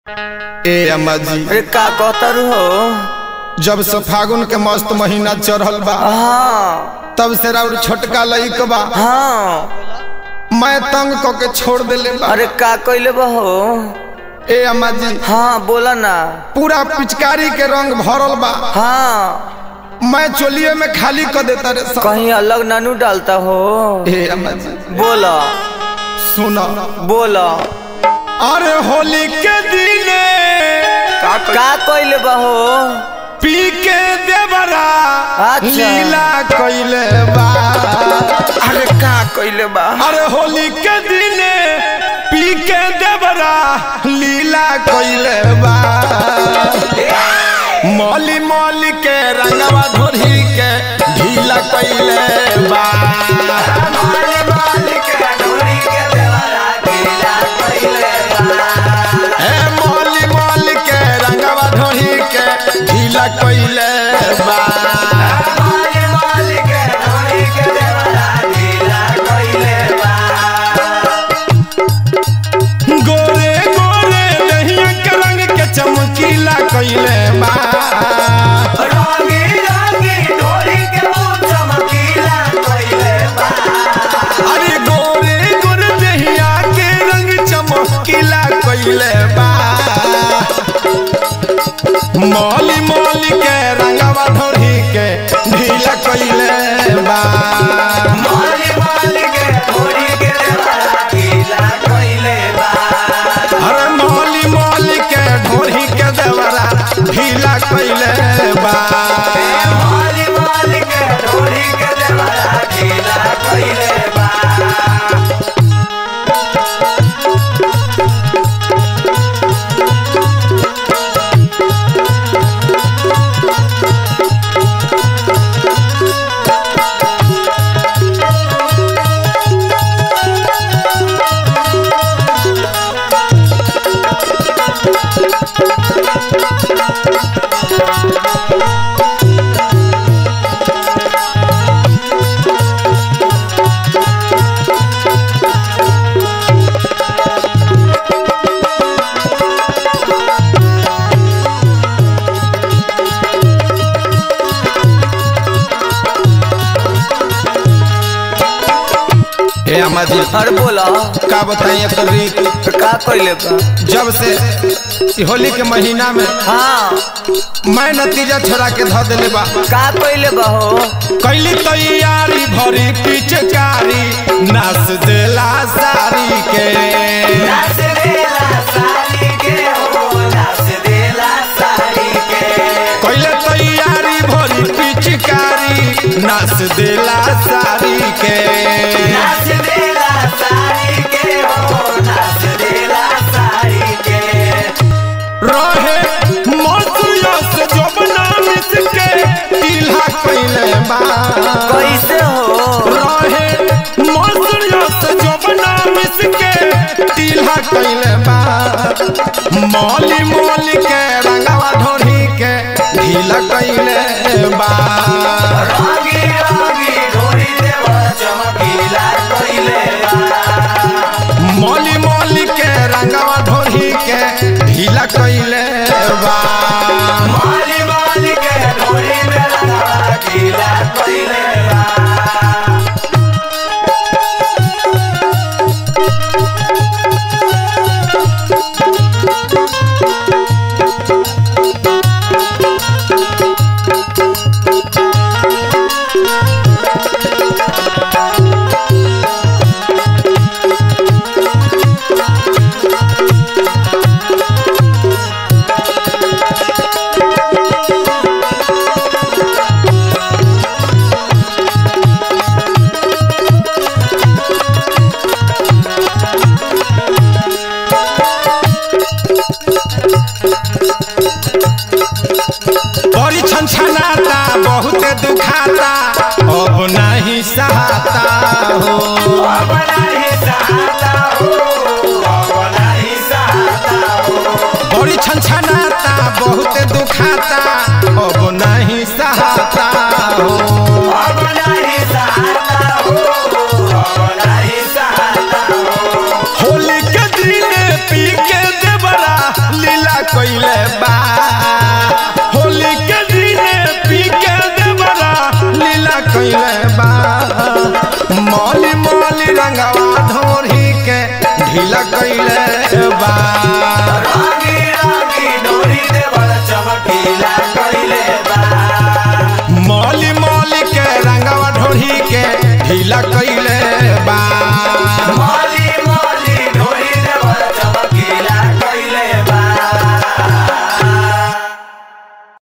ए अम्मा जी अरे का कहतर हो जब से फागुन के मस्त महीना चढ़ल बा हाँ तब से राउर छोटका लइक बा हाँ मैं तंग क के छोड़ देले बा अरे का कइले बा हो ए अम्मा जी हाँ बोला ना पूरा पिचकारी के रंग भरल बा हाँ मैं चोलिए में खाली कर देता रे सब कहीं अलग नानू डालता हो ए अम्मा जी बोला सुनो बोला अरे होली के दिने का कइले बा हो पी के देवरा अच्छा। लीला कइले बा अरे का कइले बा अरे होली के दिने पी के देवरा लीला कइले बा मौली मौली के रंगवा धोरी के ढीला कइले बा ए मौली मौली के रंगवा धोरी के ढीला कइले बा गोरे गोरे दहिया के रंग के चमकीला कइले बा अरे गोरे गोरे दहिया के रंग चमकीला कइले बा मौली मौली के रंगवा धोरी के ढीला कइले बा अरे मौली मौली के ढोरी के देवरा ढीला कइले बा ए अम्मा जी अरे बोला का बताई एकर रीत का कइले बा जब से ई होली के महीना में हाँ मैं नतीजा छोड़ा के धो देले बा का कइले बा हो कैली तैयारी भरी पिचकारी नाच देला सारी के कैले तैयारी भरी पिचकारी नाच देला सारी के रहे मौसुया से जो बना मिस के टीला कैले बा कैसे हो रहे मौसुया से जो बना मिस के टीला कैले बा मौली मौली के रंगवा ढोरी के ढीला कैले बा मौली मौली के रंगवा ढोरी के ढीला कैले बा बड़ी छनछनाता बहुत दुखाता अब नहीं सहाता हो बड़ी छनछनाता बहुत दुखाता अब नहीं सहाता हो होली के दिन पी के देवरा लीला बा मौली मौली रंगवा ढोरी के ढीला कैले बा